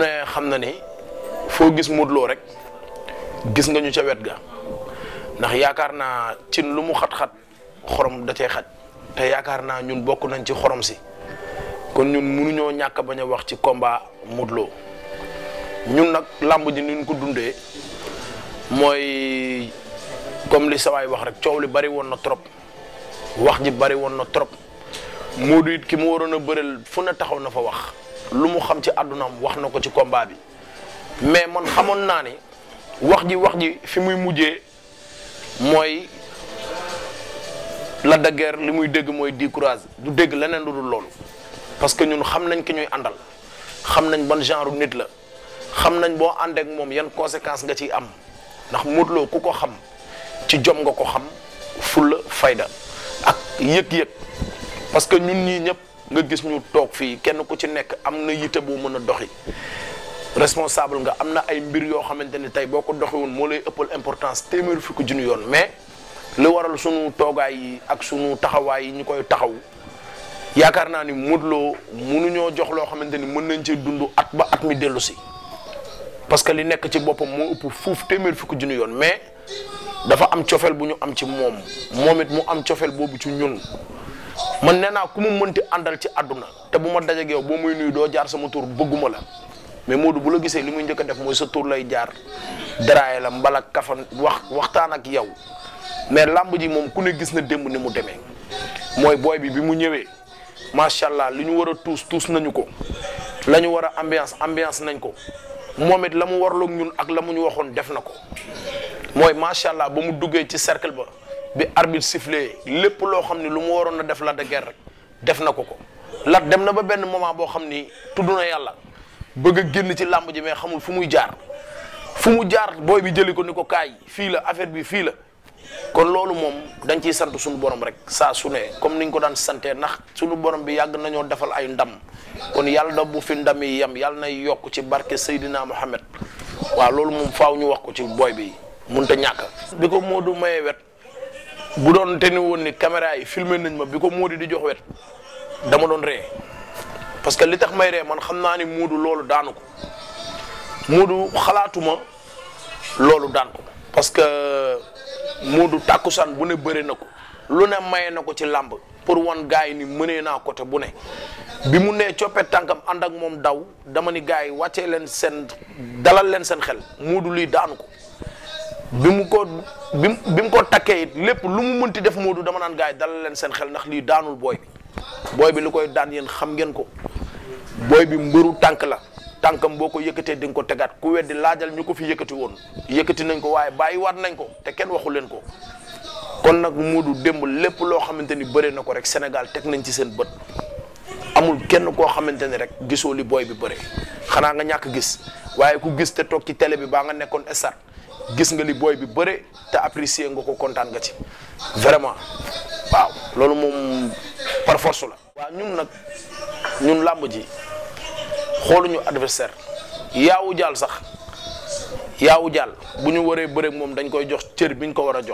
ne xam na ni foo gis Modou Lo rek gis nga ñu ca wet ga ndax yaakaar naa cin lu mu xat-xat xorom da cee xaj te yaakaar naa ñun bokk nañ ci xorom si kon ñun mënuñoo ñàkk bañ a wax ci combat Modou Lo ñun nag làmb ji ni ñu ko dundee mooy comme li sawaay wax rek coow li bari woon na trop wax ji bari woon na trop Modou it ki mu waroon a bëreel fu ne taxaw na fa wax lu mu xam ci àddunaam wax na ko ci combat bi mais man xamoon naa ni wax ji wax ji fi muy mujjee mooy la de guerre li muy dégg mooy di courage du dégg leneen lu dul loolu parce que ñun xam nañ ki ñuy àndal xam nañ ban genre nit la xam nañ boo àndeek moom yan conséquences nga ciy am ndax Modou Lo ku ko xam ci jom nga ko xam fulla fayda ak yëg-yëg parce que ñun ñii ñëpp nga gis ñu toog fii kenn ku ci nekk am na yite boo mën a doxi responsable nga am na ay mbir yoo xamante ni tey boo ko doxiwoon moo lay ëppal importance téeméeri fukki junni yoon mais li waral sunu toogaay yi ak sunu taxawaay yi ñu koy taxaw yaakaar naa ni Modou Lo mënuñoo jox loo xamante ni mën nañ ci dund at ba at mi dellu si parce que li nekk ci boppam moo ëpp fuuf téeméer fukki junni yoon mais dafa am cofeel bu ñu am ci moom moom it mu am cofeel boobu ci ñun man nee naa ku mu mënti àndal ci àdduna te bu ma dajeeg yow boo muy nuyu doo jaar sama tur bëgguma la mais Modou bu la gisee li muy njëkk a def mooy sa tur lay jaar daraaye la mbala kafan wax waxtaan ak yow mais làmb ji moom ku ne gis na démb ni mu demee mooy booy bi bi mu ñëwee macha allah li ñu war a tuus tuus nañu ko la ñu war a ambiance ambiance nañ ko moom it la mu warloog ñun ak la mu ñu waxoon def na ko mooy macha allah ba mu duggee ci cercle ba bi arbitre sifflé lépp loo xam ni lu mu waroon a def la de guerre rek def na ko ko lat dem na ba benn moment boo xam ni tudd na yàlla bëgg a génn ci làmb ji mais xamul fu muy jaar fu mu jaar booy bi jëli ko ni ko kaay fii la affaire bi fii la kon loolu moom dañ ciy sant suñu borom rek saa su ne comme niñ ko daan santee ndax suñu borom bi yàgg nañoo defal ay ndam kon yàlla da bu fi ndam yi yem yàlla nay yokk ci barke Seydina Mohamed waaw loolu moom faaw ñu wax ko ci booy bi mënut a ñàkk. bi ko Modou mayee wet bu doon te ni woon ni caméra yi filmé nañ ma bi ko Modou di jox wet dama doon ree parce que li tax may ree man xam naa ni Modou loolu daanu ko Modou xalaatuma loolu daan ko parce que Modou tàkkusaan bu ne bëri na ko lu ne maye na ko ci làmb pour wan gars yi ni mënee naa côté bu ne bi mu nee coppet tànkam ànd ak moom daw dama ni gars yi wàccee leen seen dalal leen seen xel Modou lii daanu ko bi mu ko bi bi mu ko takkee it lépp lu mu mënti def Modou dama naan gars yi dalal leen seen xel ndax lii daanul booy bi booy bi li koy daan yéen xam ngeen ko booy bi mbëru tànk la tànkam boo ko yëkkatee di nga ko tegaat ku weddi laajal ñu ko fi yëkkati woon yëkkati nañ ko waaye bàyyi waat nañ ko te kenn waxu leen ko kon nag Modou démb lépp loo xamante ni bëre na ko rek Sénégal teg nañ ci seen bët amul kenn koo xamante ni rek gisoo li booy bi bëre xanaa nga ñàkk gis waaye ku gis te toog ci télé bi baa nga nekkoon estat gis nga li booy bi bëre te apprécier nga ko kontaan nga ci vraiment waaw loolu moom par force la. waaw ñun nag ñun làmb ji xooluñu adversaire yaawu jaal sax yaawu jaal bu ñu waree bëreeg moom dañ koy jox cër bi ñu ko war a jox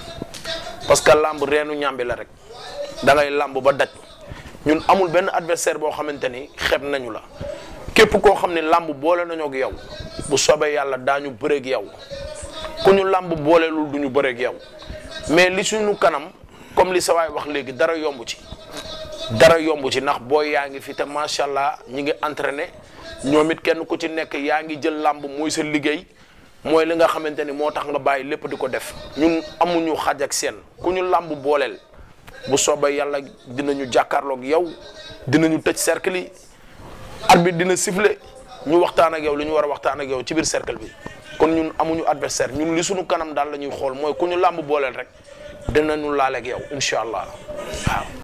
parce que làmb reenu ñàmbi la rek da ngay làmb ba daj ñun amul benn adversaire boo xamante ni xeeb nañu la képp koo xam ne làmb boole nañoo ak yow bu soobee yàlla daañu bëreeg yow ku ñu làmb booleelul du ñu bëreeg yow mais li suñu kanam comme li sa waay wax léegi dara yomb ci. dara yomb ci ndax booy yaa ngi fi te macha allah ñi ngi entraîné ñoom it kenn ku ci nekk yaa ngi jël làmb mooy sa liggéey mooy li nga xamante ni moo tax nga bàyyi lépp di ko def ñun amuñu xaj ak seen ku ñu làmb booleel bu soobee yàlla dinañu jàkkaarloog yow dinañu tëj cercle yi arbitre dina siffler ñu waxtaan ak yow li ñu war a waxtaan ak yow ci biir cercle bi kon ñun amuñu adversaire ñun li suñu kanam daal la ñuy xool mooy ku ñu làmb booleel rek dinañu laaleeg yow incha allah waaw.